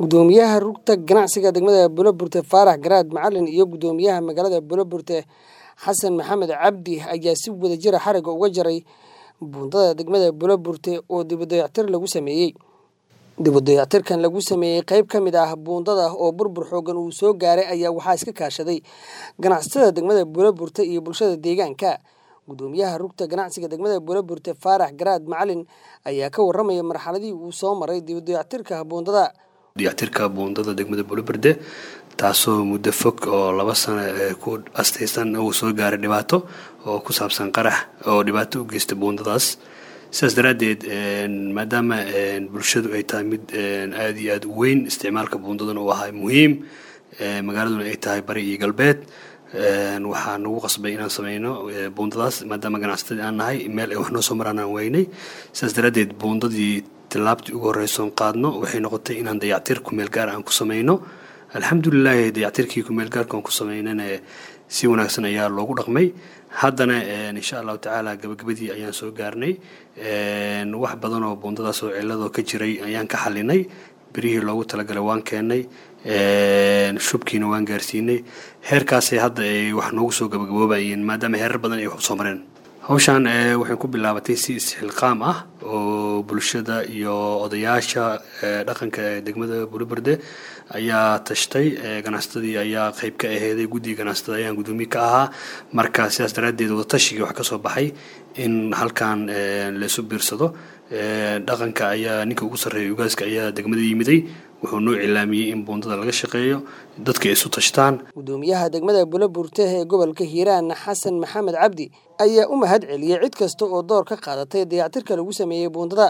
gudoomiyaha rugta ganacsiga degmada buloburte faarax garaad macalin iyo gudoomiyaha magaalada buloburte xasan maxamed cabdi ayaa si wada jira xariga uga jaray buundada degmada buloburte oo dibudayactir lagu sameeyey dibudayactirkan lagu sameeyey qeyb ka mid ah buundada oo burbur xoogan uu soo gaaray ayaa waxaa iska kaashaday ganacsatada degmada buloburte iyo bulshada deegaanka gudoomiyaha rugta ganacsiga degmada buloburte faarax garaad macalin ayaa ka waramaya marxaladii uu soo maray dibudayactirka buundada dayactirka buundada degmada buloberde taasoo muddo fog oo laba sano ku astaysan uu soo gaaray dhibaato oo ku saabsan qarax oo dhibaato u geysta buundadaas sidaas daraaddeed maadaama bulshadu ay tahay mid aada iyo aada u weyn isticmaalka buundadana uu ahaa muhiim magaaladuna ay tahay bari iyo galbeed waxaa nagu qasbay inaan sameyno buundadaas maadaama ganacsatadii aan nahay meel ay wax noo soo maraan aan weynay sidaas daraaddeed buundadii tilaabtii ugu horreysoon qaadno waxay noqotay inaan dayactir kumeel gaar aan ku sameyno alxamdulilaahi dayactirkii kumeel gaarka aan ku sameynana si wanaagsan ayaa loogu dhaqmay haddana insha allahu tacaala gabagabadii ayaan soo gaarnay wax badan oo buundadaas oo ciladoo ka jiray ayaan ka xalinay berihii loogu talagalay waan keennay shubkiina waan gaarsiinay heerkaasay hadda ay wax noogu soo gabagaboobayeen maadaama heerar badan ay wax usoo mareen hawshaan waxay ku bilaabatay si isxilqaam ah oo bulshada iyo odayaasha dhaqanka ee degmada buluberde ayaa tashtay ganacsatadii ayaa qeyb ka aheeday guddiga ganacsatada ayaan guddoomiye ka ahaa marka sidaas daraaddeed wadatashigii wax ka soo baxay in halkan laysu biirsado dhaqanka ayaa ninka ugu sarreeya ugaaska ayaa degmada yimiday wuxuu noo cilaamiyey in buundada laga shaqeeyo dadka isu tashtaan gudoomiyaha degmada buloburte ee gobolka hiiraan xasan maxamed cabdi ayaa u mahad celiyey cid kasta oo door ka qaadatay dayactirka lagu sameeyey buundada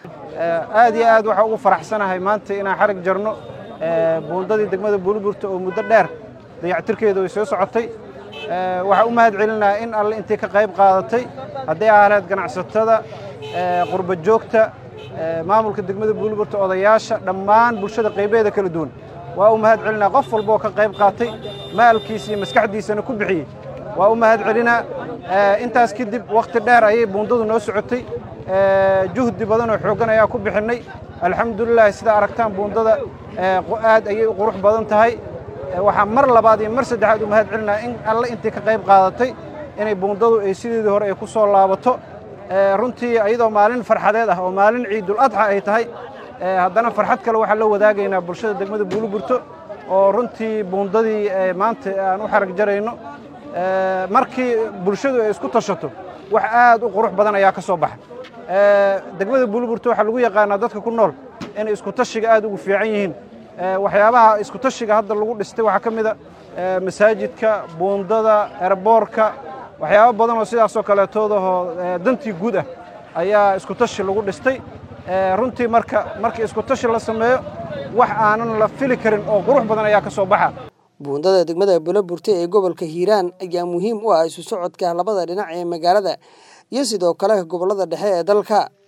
aad iyo aad waxaa ugu faraxsanahay maanta inaan xarig jarno buundadii degmada buloburte oo muddo dheer dayactirkeedu ay soo socotay waxaa u mahad celinaha in alle intii ka qayb qaadatay hadday ahleed ganacsatada qurba joogta maamulka degmada buuliburta odayaasha dhammaan bulshada qaybeeda kala duwan waa u mahad celinaa qof walba oo ka qayb qaatay maalkiisa iyo maskaxdiisana ku bixiyey waa u mahad celinaa intaas kadib wakhti dheer ayay buundadu noo socotay juhdi badan oo xooggan ayaa ku bixinnay alxamdulilahi sidaa aragtaan buundada aad ayay u qurux badan tahay waxaa mar labaad iyo mar saddexaad u mahad celinaa in alle intii ka qayb qaadatay inay buundadu ay sideedii hore ay ku soo laabato runtii iyadoo maalin farxadeed ah oo maalin ciidul adxa ay tahay haddana farxad kale waxaan la wadaagaynaa bulshada degmada buuliburto oo runtii buundadii maanta aan u xarag jarayno markii bulshadu ay isku tashato wax aad u qurux badan ayaa ka soo baxa degmada buuliburto waxaa lagu yaqaanaa dadka ku nool inay isku tashiga aad ugu fiican yihiin waxyaabaha isku tashiga hadda lagu dhistay waxaa ka mid a masaajidka buundada erboorka waxyaabo badan oo sidaasoo kaleetoodahoo dantii guud ah ayaa isku tashi lagu dhistay runtii marka markii isku tashi la sameeyo wax aanan la fili karin oo qurux badan ayaa ka soo baxa buundada degmada buloburte ee gobolka hiiraan ayaa muhiim u ah isu socodka labada dhinac ee magaalada iyo sidoo kale gobollada dhexe ee dalka